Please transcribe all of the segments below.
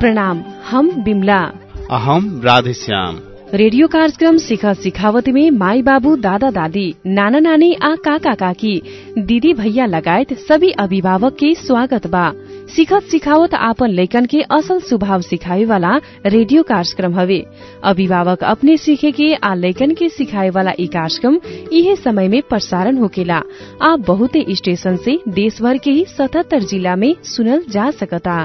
प्रणाम हम बिमला अहम राधेश्याम रेडियो कार्यक्रम सिख सिखावती में माई बाबू दादा दादी नाना नानी आ काका काकी दीदी भैया लगायत सभी अभिभावक के स्वागत बा सिखत सिखावत आपन लैकन के असल स्वभाव सिखाए वाला रेडियो कार्यक्रम हवे अभिभावक अपने सीखे के आ लैकन के सिखाए वाला ई कार्यक्रम इहे समय में प्रसारण होकेला आ बहुते स्टेशन से देशभर के ही सतहत्तर जिला में सुनल जा सकता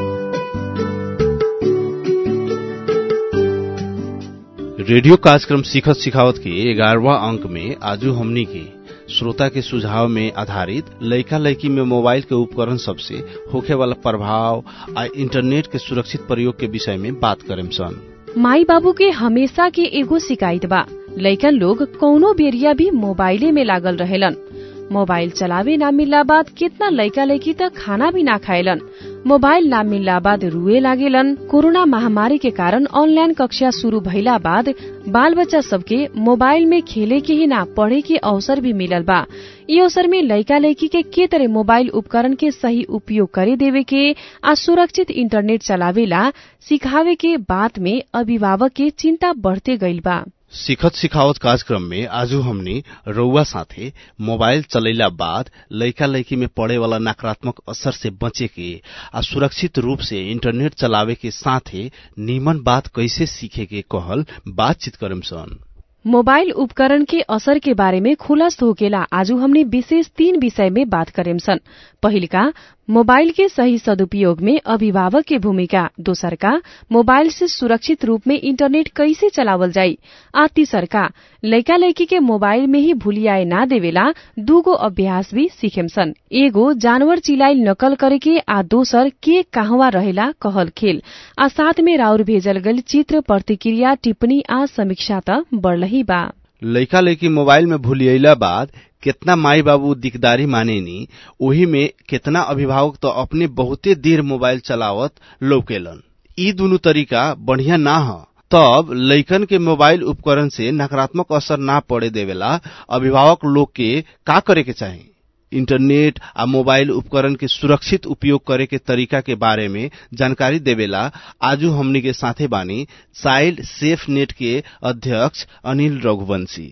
रेडियो कार्यक्रम सिखत सिखावत के ग्यारहवा अंक में आजू हमनी के श्रोता के सुझाव में आधारित लइका लइकी में मोबाइल के उपकरण सबसे होखे वाला प्रभाव आ इंटरनेट के सुरक्षित प्रयोग के विषय में बात करेम सन माई बाबू के हमेशा के एगो शिकायत बा लइकन लोग कौनो बेरिया भी मोबाइले में लागल रहेलन मोबाइल चलावे ना मिलला बाद कितना लइका लइकी त खाना भी ना खाएलन मोबाइल ना मिलला बाद रुए लागेलन कोरोना महामारी के कारण ऑनलाइन कक्षा शुरू भइला बाद बाल बच्चा सबके मोबाइल में खेले के ही ना पढ़े के अवसर भी मिलल बा ई अवसर में लइका लइकी के के तरह मोबाइल उपकरण के सही उपयोग करे देवे के आ सुरक्षित इंटरनेट चलावेला सिखावे के बात में अभिभावक के चिंता बढ़ते गइल बा सिखत सिखावत कार्यक्रम में आजू हमनी रउआ साथे मोबाइल चलैला बाद लइका लइकी में पड़े वाला नकारात्मक असर से बचे के आ सुरक्षित रूप से इंटरनेट चलावे के साथे नीमन बात कैसे सीखे के कहल बातचीत करम सन मोबाइल उपकरण के असर के बारे में खुलस्त होकेला आजू हमने विशेष तीन विषय में बात करेम सन पहिलका मोबाइल के सही सदुपयोग में अभिभावक के भूमिका दोसरका मोबाइल से सुरक्षित रूप में इंटरनेट कैसे चलावल जाई आ तीसरका लइका लइकी के मोबाइल में ही भूलियाए ना देवेला दूगो अभ्यास भी सीखेम सन एगो जानवर चिलाइल नकल करे के आ दोसर के कहवा रहेला कहल खेल आ साथ में राउर भेजल गल चित्र प्रतिक्रिया टिप्पणी आ समीक्षा त बढ़लही बा लइका लइकी मोबाइल में भूलियला बाद कितना माई बाबू दिकदारी मानेनी ओही में कितना अभिभावक तो अपने बहुते देर मोबाइल चलावत लौकेलन ई दुनु तरीका बढ़िया ना ह तब लइकन के मोबाइल उपकरण से नकारात्मक असर ना पड़े देवेला अभिभावक लोग के का करे के चाही इंटरनेट आ मोबाइल उपकरण के सुरक्षित उपयोग करे के तरीका के बारे में जानकारी देवेला आजू हमनी के साथे बानी चाइल्ड सेफ नेट के अध्यक्ष अनिल रघुवंशी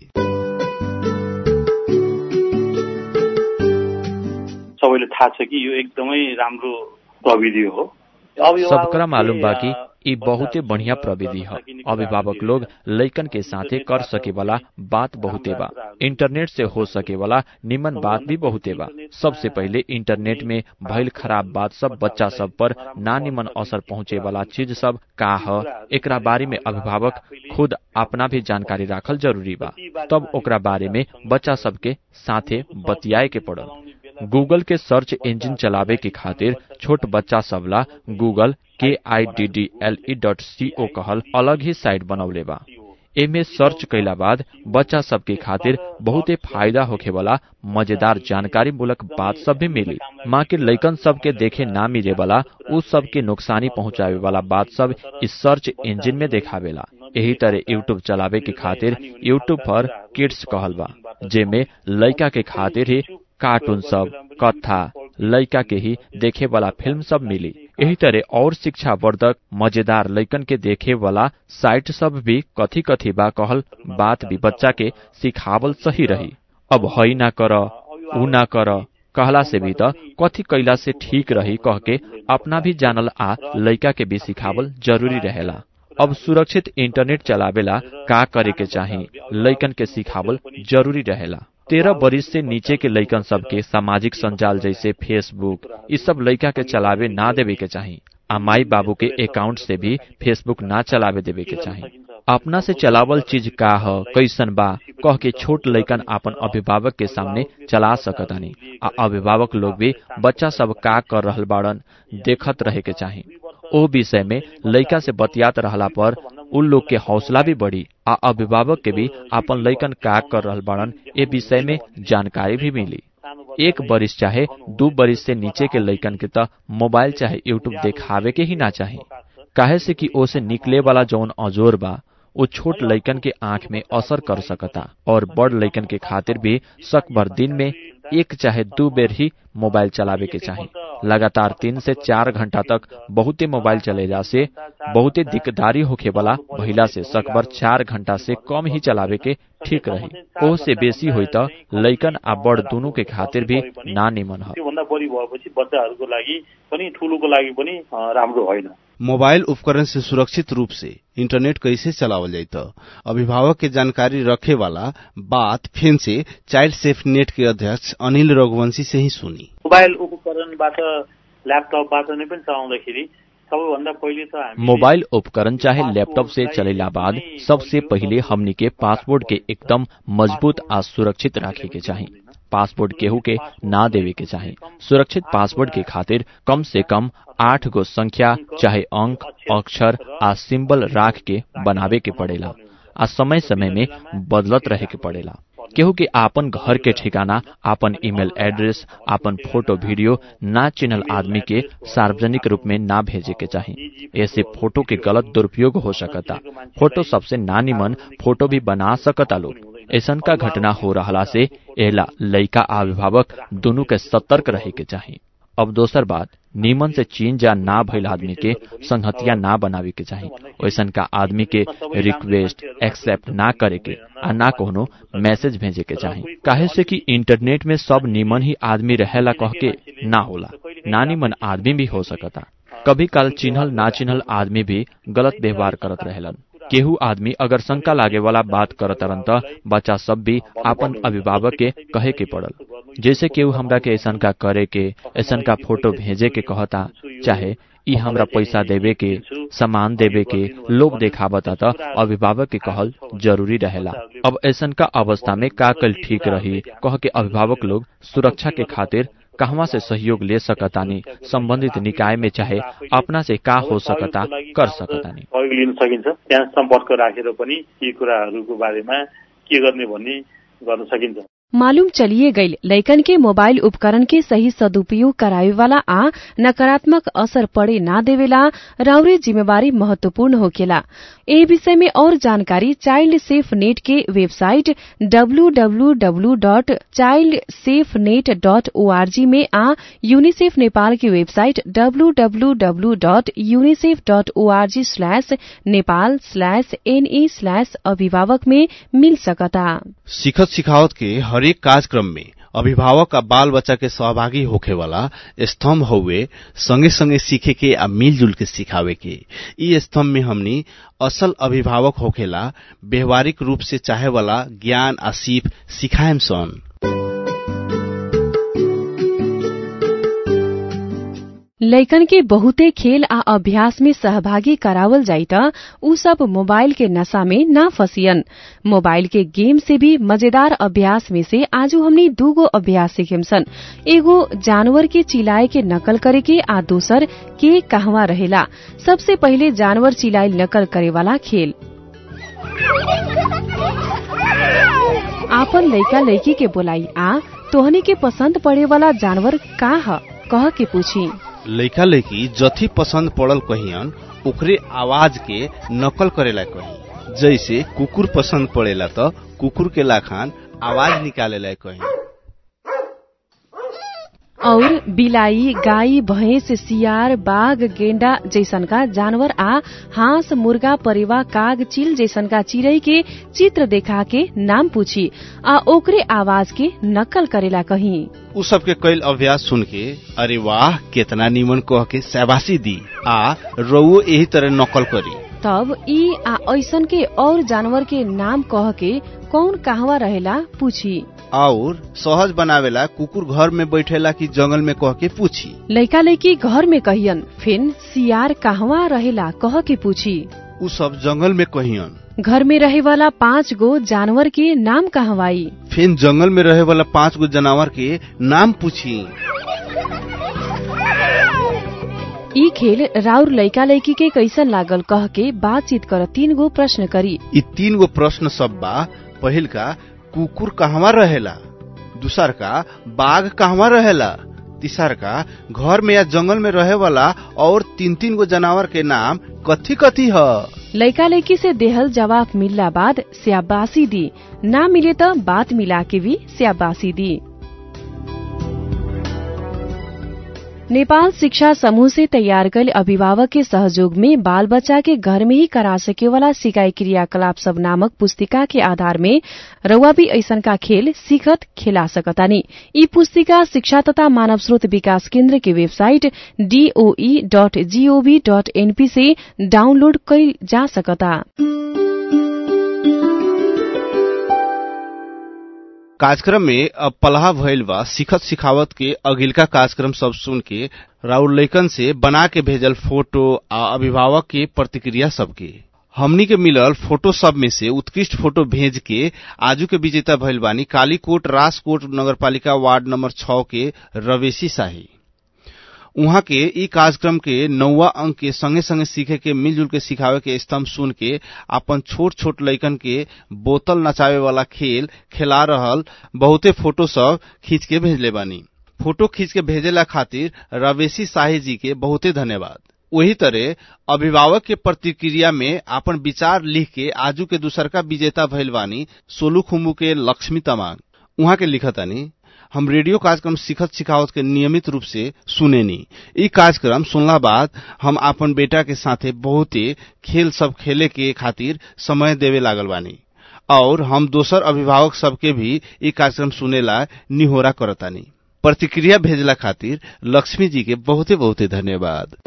सबैले थाहा छ कि यो एकदमै राम्रो प्रविधि हो सबकरा मालूम बा कि ई बहुते बढ़िया प्रविधि ह अभिभावक लोग लइकन के साथे कर सके वाला बात बहुते बा इंटरनेट से हो सके वाला निमन बात भी बहुते बा सबसे पहिले इंटरनेट में भइल खराब बात सब बच्चा सब पर ना निमन असर पहुँचे वाला चीज सब का ह एकरा बारे में अभिभावक खुद अपना भी जानकारी राखल जरूरी बा तब ओकरा बारे में बच्चा सबके साथे बतियाए के पड़ल गूगल के सर्च इंजिन चलावे के खातिर छोट बच्चा सबला गूगल के I D D L E dot C ओ कहल अलग ही साइट बनौले बा एमे सर्च कैला बाद बच्चा सबके खातिर बहुते फायदा होखे वाला मजेदार जानकारी मूलक बात सब भी मिली माँ के लइकन सब के देखे ना मिले वाला उ सब के नुकसानी पहुँचावे वाला बात सब इस सर्च इंजिन में देखावेला यही तरह यूट्यूब चलावे के खातिर यूट्यूब पर किड्स कहल बा जेमे लइका के खातिर ही कार्टून सब कथा लइका के ही देखे वाला फिल्म सब मिली यही तरह और शिक्षा वर्धक मजेदार लइकन के देखे वाला साइट सब भी कथी कथी बा कहल बात भी बच्चा के सिखावल सही रही अब हई ना कर ऊ ना कर कहला से भी त कथी कैला से ठीक रही कह के अपना भी जानल आ लइका के भी सिखावल जरूरी रहेला अब सुरक्षित इंटरनेट चलावेला का करे के चाही लइकन के सिखावल जरूरी रहेला तेरह बरिस से नीचे के लइकन सबके सामाजिक संजाल जैसे फेसबुक इस सब लइका के चलावे ना देवे के चाही आ माई बाबू के अकाउंट से भी फेसबुक ना चलावे देवे के चाही अपना से चलावल चीज का ह कैसन बा कह के छोट लइकन अपन अभिभावक के सामने चला सकतानी आ अभिभावक लोग भी बच्चा सब का कर रहल बाड़न देखत रहे के चाही ओ विषय में लइका से बतियात रहला पर उन लोग के हौसला भी बढ़ी आ अभिभावक के भी अपन लइकन का कर रहल बाड़न ए विषय में जानकारी भी मिली एक बरिस चाहे दू बरिस से नीचे के लइकन के त मोबाइल चाहे यूट्यूब देखावे के ही ना चाही काहे से कि ओसे निकले वाला जौन अजोर बा वो छोट लइकन के आंख में असर कर सकता और बड़ लइकन के खातिर भी शक भर दिन में एक चाहे दू बेर ही मोबाइल चलावे के चाही लगातार तीन से चार घंटा तक बहुते मोबाइल चलेला से बहुते दिकदारी होखे वाला भइला से सकबर चार घंटा से कम ही चलावे के ठीक रही ओह से बेसी होइ त लैकन आ बड़ दुनु के खातिर भी ना निमन ह त्योभन्दा बढी भएपछि बच्चाहरूको लागि पनि ठुलोको लागि पनि राम्रो होइन मोबाइल उपकरण से सुरक्षित रूप से इंटरनेट कैसे चलावल जाई त अभिभावक के जानकारी रखे वाला बात फेन से चाइल्ड सेफ नेट के अध्यक्ष अनिल रघुवंशी से ही सुनी मोबाइल उपकरणबाट ल्यापटपबाट नै पनि चलाउँदाखेरि सबैभन्दा पहिले त हामी मोबाइल उपकरण चाहे लैपटॉप से चलेला बाद सबसे पहिले हमनी के पासवर्ड के एकदम मजबूत आ सुरक्षित राखे के चाही पासवर्ड केहू के ना देवे के चाही सुरक्षित पासवर्ड के खातिर कम से कम आठ गो संख्या चाहे अंक अक्षर आ सिंबल राख के बनावे के पड़ेला आ समय समय में बदलत रहे के पड़ेला केहू के आपन घर के ठिकाना आपन ईमेल एड्रेस आपन फोटो वीडियो ना चिन्हल आदमी के सार्वजनिक रूप में ना भेजे के चाही ऐसे फोटो के गलत दुरुपयोग हो सकता फोटो सबसे ना निमन फोटो भी बना सकता लोग ऐसन का घटना हो रहा से एला लइका अभिभावक दोनों के सतर्क रहे के चाही अब दोसर बात नीमन से चीन जा ना भइल आदमी के संहतिया ना बनावे के चाही वैसन का आदमी के रिक्वेस्ट एक्सेप्ट ना करे के आ ना कोनो मैसेज भेजे के चाही काहे से कि इंटरनेट में सब नीमन ही आदमी रहेला कह के ना होला ना नीमन आदमी भी हो सकता कभी काल चिन्हल ना चिन्हल आदमी भी गलत व्यवहार करत रहेलन केहू आदमी अगर शंका लागे वाला बात करतरन त बच्चा सब भी आपन अभिभावक के कहे के पड़ल जैसे केहू हमरा के ऐसन का करे के ऐसन का फोटो भेजे के कहता चाहे ई हमरा पैसा देवे के सामान देवे के लोग देखावता त अभिभावक के कहल जरूरी रहेला अब ऐसन का अवस्था में का कल ठीक रही कह के अभिभावक लोग सुरक्षा के खातिर कहवा से सहयोग ले सकतानी सम्बन्धित निकाय में चाहे अपना से का हो सकता कर सकतानी सहयोग लिन सकिन्छ त्यहाँ सम्पर्क राखेर पनि यी कुराहरूको बारेमा के गर्ने भन्ने गर्न सकिन्छ मालूम चलिए गई लैकन के मोबाइल उपकरण के सही सदुपयोग करावे वाला आ नकारात्मक असर पड़े ना देवेला राउरे जिम्मेवारी महत्वपूर्ण होकेला ए विषय में और जानकारी चाइल्ड सेफ नेट के वेबसाइट डब्लूडब्लूडब्लू dot child safe net dot org में आ यूनिसेफ नेपाल की वेबसाइट डब्लूडब्लूडब्लू dot UNICEF dot org slash Nepal slash NE slash अभिभावक में मिल सकता सिखत सिखावत के हरेक कार्यक्रम में अभिभावक आ बाल बच्चा के सहभागी होखे वाला स्तंभ हउए संगे संगे सीखे के आ मिलजुल के सिखावे के ई स्तंभ में हमनी असल अभिभावक होखेला व्यवहारिक रूप से चाहे वाला ज्ञान आ सीप सिखाएम सन लैकन के बहुते खेल आ अभ्यास में सहभागी करावल जाई त उ सब मोबाइल के नशा में ना फसियन मोबाइल के गेम से भी मजेदार अभ्यास में से आजू हमनी दूगो अभ्यास सीखेम सन एगो जानवर के चिल्लाए के नकल करे के आ दोसर के कहवा रहेला सबसे पहिले जानवर चिल्लाइल नकल करे वाला खेल आपन लइका लइकी के बोलाई आ तोहनी के पसंद पड़े वाला जानवर का ह कह के पूछी लइका लइकी जथी पसंद पड़ल कहियन ओकरे आवाज के नकल करेला कही जैसे कुकुर पसंद पड़ेला त कुकुर के लाखान आवाज निकालेला कही और बिलाई गाई भैंस सियार बाघ गेंडा जैसन का जानवर आ हांस मुर्गा परेवा काग चिल जैसन का चिड़ै के चित्र देखा के नाम पूछी आ ओकरे आवाज के नकल करेला कहीं उ सबके कैल अभ्यास सुन के अरे वाह केतना निमन कह के शाबाशी दी आ रउओ यही तरह नकल करी तब ई आ ऐसन के और जानवर के नाम कह के कौन कहवा रहेला पूछी और सहज बनावेला कुकुर घर में बैठेला कि जंगल में कह के पूछी लइका लइकी घर में कहियन फिन सियार कहवा रहेला कह के पूछी उ सब जंगल में कहियन घर में रहे वाला पाँच गो जानवर के नाम कहवाई फिर जंगल में रहे वाला पांच गो जानवर के नाम पूछी ई खेल राउर लइका लइकी के कैसन लागल कह के बातचीत कर तीन गो प्रश्न करी ई तीन गो प्रश्न सब बा पहिल का कुकुर कहवा रहेला दूसर का बाघ कहवा रहेला तीसर का घर में या जंगल में रहे वाला और तीन तीन गो जानवर के नाम कथी कथी ह लइका लइकी से देहल जवाब मिलला बाद स्याबासी दी ना मिले त बात मिला के भी स्याबासी दी नेपाल शिक्षा समूह से तैयार कल अभिभावक के सहयोग में बाल बच्चा के घर में ही करा सके वाला सिकाई क्रियाकलाप सब नामक पुस्तिका के आधार में रउआ भी ऐसन का खेल सीखत खेला सकतानी यी पुस्तिका शिक्षा तथा मानव स्रोत विकास केन्द्र के website DOE dot gov dot NP से डाउनलोड कइल जा सकता कार्यक्रम में अब पलाहा भइल बा सिखत सिखावत के अगिलका कार्यक्रम सब सुन के राउर लैकन से बना के भेजल फोटो आ अभिभावक के प्रतिक्रिया सबके हमनी के मिलल फोटो सब में से उत्कृष्ट फोटो भेज के आजू के विजेता भइल बानी कालीकोट राजकोट नगरपालिका वार्ड नंबर छ के रवेशी शाही उहाँ के ई कार्यक्रम के नौवा अंक के संगे संगे सीखे के मिलजुल के सिखावे के स्तंभ सुन के अपन छोट छोट लइकन के बोतल नचावे वाला खेल खेला रहल बहुते फोटो सब खींच के भेजले बानी फोटो खींच के भेजेला खातिर रवेशी शाही जी के बहुते धन्यवाद वही तरह अभिभावक के प्रतिक्रिया में अपन विचार लिख के आजू के दूसरका विजेता भइल बानी सोलू खुम्बू के लक्ष्मी तमांग उहाँ के लिखतानी हम रेडियो कार्यक्रम सिखत सिखावत के नियमित रूप से सुनेनी ई कार्यक्रम सुनला बाद हम अपन बेटा के साथे बहुते खेल सब खेले के खातिर समय देवे लागल बानी और हम दोसर अभिभावक सबके भी ई कार्यक्रम सुनेला निहोरा करतानी प्रतिक्रिया भेजला खातिर लक्ष्मी जी के बहुते बहुते धन्यवाद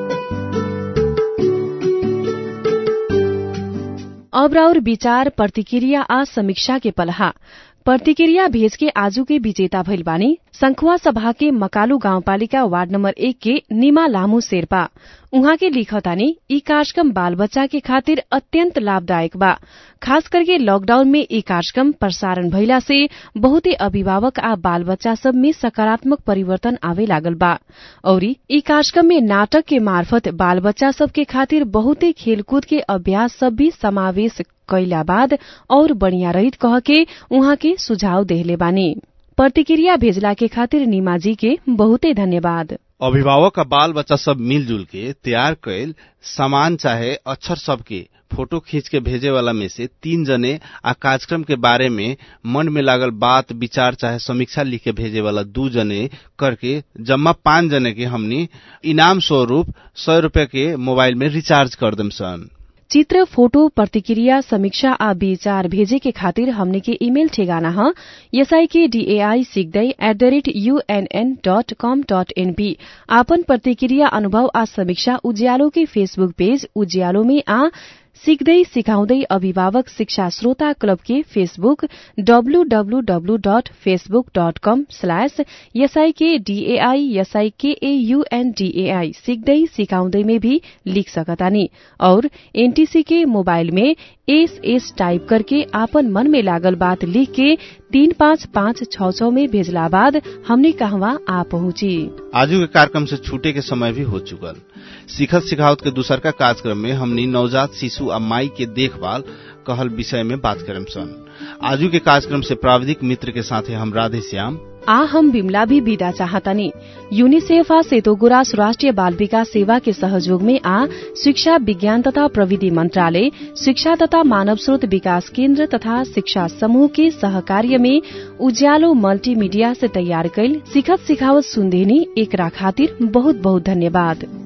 अब राउर विचार प्रतिक्रिया आ समीक्षा के पलहा प्रतिक्रिया भेज के आजू के विजेता भइल बानी संखुवा सभा के मकालू गाउँपालिका वार्ड नम्बर एक के निमा लामू शेर्पा उहाँ के लिखतानी ई कार्यक्रम बाल बच्चा के खातिर अत्यंत लाभदायक बा खास करके लॉकडाउन में ई कार्यक्रम प्रसारण भइला से बहुते अभिभावक आ बाल बच्चा सब में सकारात्मक परिवर्तन आवे लागल बा औरी ई कार्यक्रम में नाटक के मार्फत बाल बच्चा सब के खातिर बहुते खेलकूद के अभ्यास सब भी समावेश कैला बाद और बढ़िया रहित कह के उहाँ के सुझाव देहले बानी प्रतिक्रिया भेजला के खातिर नीमाजी के बहुते धन्यवाद अभिभावक आ बाल बच्चा सब मिलजुल के तैयार कैल सामान चाहे अक्षर सबके फोटो खींच के भेजे वाला में से तीन जने आ कार्यक्रम के बारे में मन में लागल बात विचार चाहे समीक्षा लिख के भेजे वाला दू जने करके जम्मा पांच जने के हमनी इनाम स्वरूप सौ रूपया के मोबाइल में रिचार्ज कर दम सन चित्र फोटो प्रतिक्रिया समीक्षा आ विचार भेजे के खातिर हमने के ईमेल ठेगाना ह एसआई के डीएआई सिक्दै at the rate UNN dot com dot NP आपन प्रतिक्रिया अनुभव आ समीक्षा उज्यालो के फेसबुक पेज उज्यालो में आ सिक्दै सिकाउँदै अभिभावक शिक्षा श्रोता क्लब के फेसबुक डब्लूडब्लूडब्लू dot Facebook dot com slash SIK DAI SIK AUNDAI सिक्दै सिकाउँदै में भी लिख सकतानी और एनटीसी के मोबाइल में एस एस टाइप करके आपन मन में लागल बात लिख के तीन पाँच पाँच छ छ में भेजला बाद हमने कहवा आ पहुंची आजू के कार्यक्रम से छूटे के समय भी हो चुकल सिखत सिखावत के दूसर का कार्यक्रम में हमनी नवजात शिशु आ माई के देखभाल कहल विषय में बात करम सन आजू के कार्यक्रम से प्राविधिक मित्र के साथे हम राधे श्याम आ हम बिमला भी विदा चाहतनी यूनिसेफ आ सेतोगुरास राष्ट्रिय बाल विकास सेवा के सहयोग में आ शिक्षा विज्ञान तथा प्रविधि मंत्रालय शिक्षा तथा मानव स्रोत विकास केन्द्र तथा शिक्षा समूह के सहकार्य में उज्यालो मल्टीमीडिया से तैयार कैल सिखत सिखावत सुनदेनी एकरा खातिर बहुत बहुत धन्यवाद